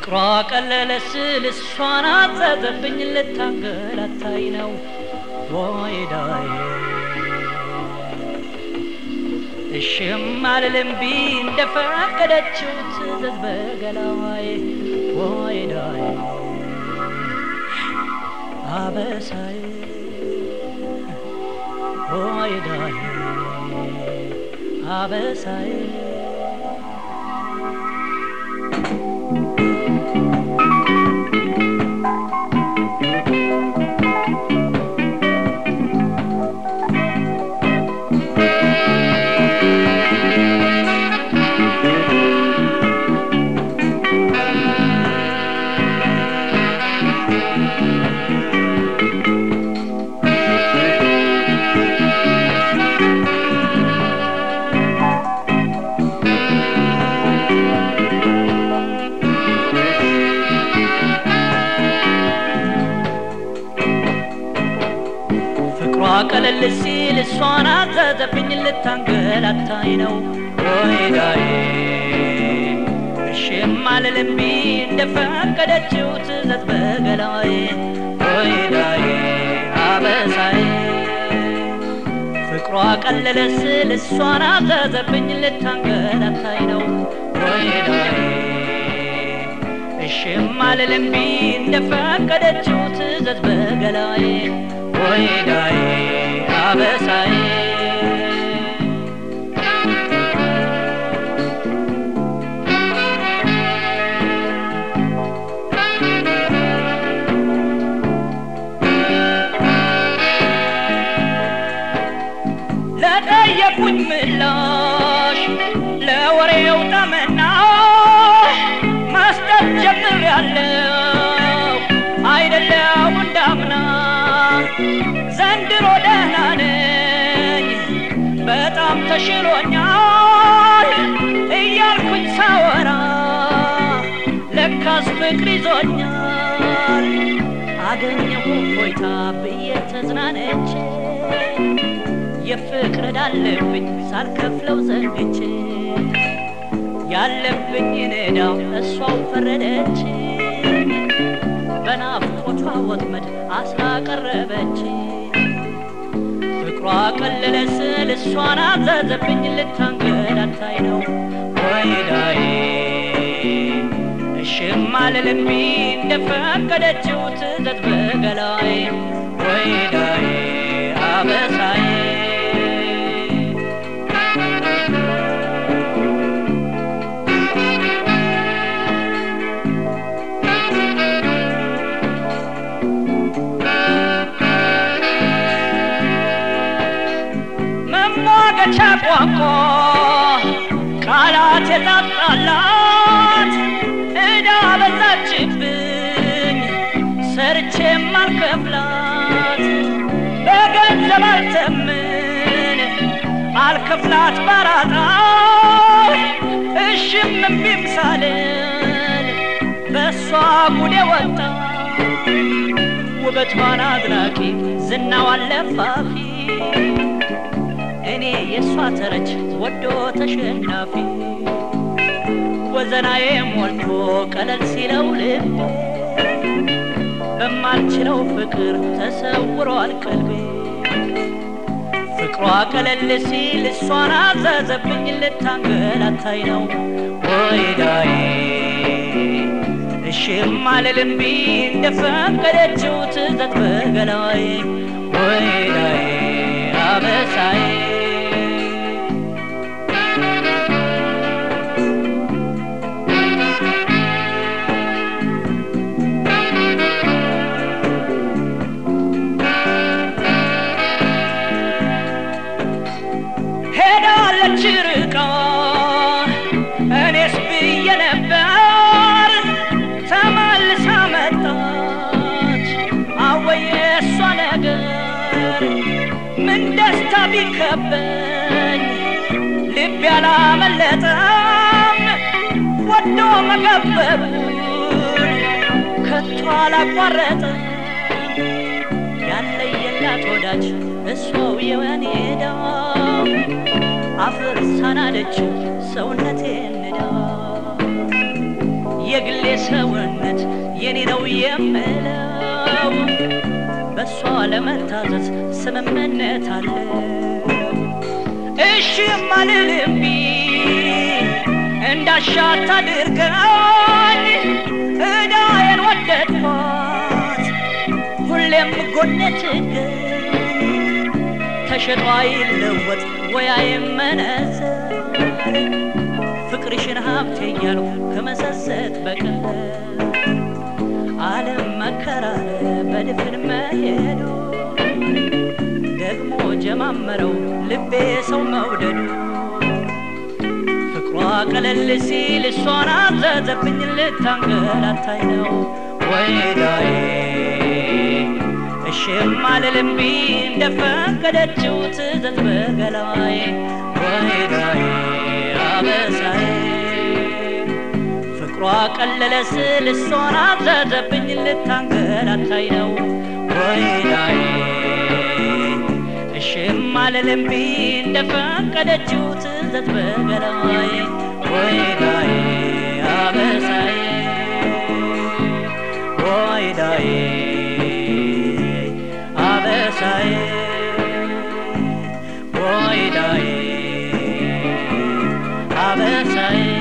ፍቅሯ ቀለለ ስል እሷን አዘዘብኝ ልታንገላታይ ነው ወይዳዬ እሽም አልልም ቢ እንደፈቀደችው ትዘዝ በገላዋዬ ወይዳዬ አበሳዬ ወይዳዬ አበሳዬ ፍቅሯ ቀለል ሲል እሷን አዘዘብኝ ልታንገላታይ ነው ወይዳዬ እሽም አልልም ቢ እንደፈቀደችው ትዘዝ በገላዬ ወይዳዬ አበሳዬ ፍቅሯ ቀለለ ስል እሷን አዘዘብኝ ልታንገላታይ ነው ወይዳዬ እሽም አልልም ቢ እንደፈቀደችው ትዘዝ በገላዬ ወይዳዬ አበሳዬ ለጠየቁኝ ምላሽ ለወሬው ጠመና መስጠት ጀምሬያለሁ አይደለው እንዳምና ዘንድሮ ደህና ነኝ በጣም ተሽሎኛል እያልኩኝ ሳወራ ለካስ ፍቅር ይዞኛል አገኘሁ ፎይታ ብዬ ተዝናነች የፍቅር ዕዳለብኝ ሳልከፍለው ዘንግቼ ያለብኝን ዕዳው እሷው ፈረደች በናፍቆቷ ወጥመድ አስላቀረበች ፍቅሯ ቀለለ ስል እሷን አዘዘብኝ ልታንገላታይ ነው ወይዳዬ እሽም አልልም ቢ እንደፈቀደችው ትዘዝ በገላዬ ወይዳዬ አበሳዬ መሟገቻ ቋንቋ ቃላት የታጣላት ዕዳ በዛችብኝ ሰርቼ ማልከፍላት በገንዘብ አልተምን አልከፍላት ባራጣ እሽም እምቢም ሳልል በእሷ ጉዴ ወጣ ውበቷን አድናቂ ዝናዋን ለፋፊ እኔ የእሷ ተረች ወዶ ተሸናፊ ወዘናዬ ሞልቶ ቀለል ሲለው ልቤ በማልችለው ፍቅር ተሰውሯል ቀልቤ ፍቅሯ ቀለል ሲል እሷን አዘዘብኝ ልታንገላታይ ነው ወይዳዬ እሽም አልልም ቢ እንደፈቀደችው ትዘት በገላዬ ወይዳዬ አበሳዬ ሄዳለች ርቃ እኔስ ብዬ ነበር ተመልሳ መጣች አወየ እሷ ነገር ምን ደስታ ቢከበኝ ልብ ያላመለጠም ወዶ መገበቡን ከቶ አላቋረጠም ያለየላት ወዳጅ እሷው የወኔ ዳ አፍርሳናለችው ሰውነቴን ንዳ የግሌ ሰውነት የኔ ነው የምለው በእሷ ለመታዘዝ ስምምነት አለ እሺ ማልልቢ እንዳሻት አድርገኝ እዳዬን ወደድኳት ሁሌም ጎኔ ትገኝ ተሸጦ አይለወጥ ወይ አይመነዘር ፍቅርሽን ሀብቴ እያልኩ ከመሰሰት በቀር ዓለም መከራረ በድፍን መሄዱ ደግሞ ጀማመረው ልቤ ሰው መውደዱ ፍቅሯ ቀለል ሲል እሷን አዘዘብኝ ልታንገላታይ ነው ወይዳዬ እሽም አልልምቢ እንደፈቀደችው ትዘዝ በገላዬ ወይዳዬ አበሳዬ ፍቅሯ ቀለለ ስል እሷን አዘዘብኝ ልታንገላታይ ነው ወይዳዬ እሽም አልልምቢ እንደፈቀደችው ትዘዝ በገላዬ ወይዳዬ አበሳዬ ወይዳዬ አበሳዬ ወይዳዬ አበሳዬ